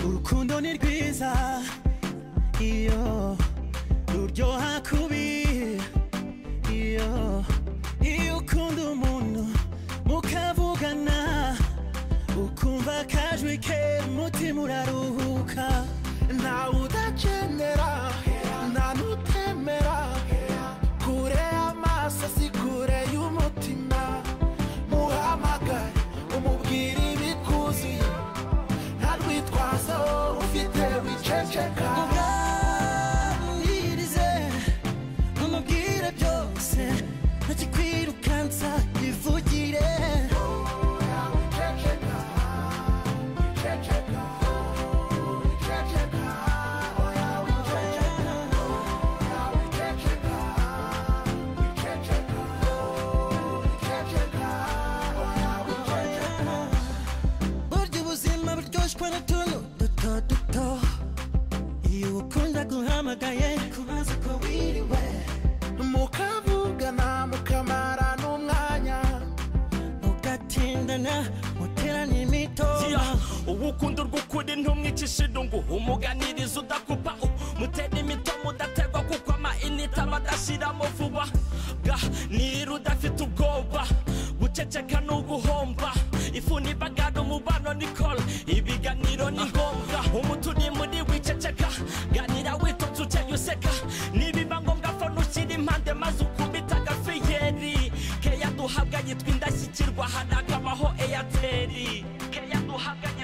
urukundo ni rwiza iyo ruryoha kubi iyo iyo ukunda umuntu mukavugana ukumva akajwi ke mutima uraruhuka ntawe udakenera nta n'utemera kure y'amaso si kure y'umutima muhamagare umubwire ibikuzuye nta rwitwazo ufite wiceceka ubwabwirize umubwire byose ntakikwirukansa yivugire Wiceceka, wiceceka, wiceceka, oya wiceceka, oya wiceceka, wiceceka, wiceceka, oya wiceceka. burya ubuzima buryoshwa n'utuntu duto duto iyo ukunda guhamagaye kubaza ko wiriwe mukavugana mukamara n'umwanya mugatindana muterana imitoma Yeah, uwukunda urw'ukuri ntumwicishe irungu umuganiriza udakupa u- mutera imitomo udaterwa kuko amainite aba adashiramo vuba ga niba udafite ubwoba guceceka ni uguhomba ifu nibagara umubano ni kora ibiganiro ni ngombwa umuti uri muri wiceceka ganira witonze ukeye useka nibiba ngombwa fone ushyira impande maze ukubita agafiyeri keya duhabwa yitwa indashyikirwa hari akabaho eyateri keya duhabwa yitwa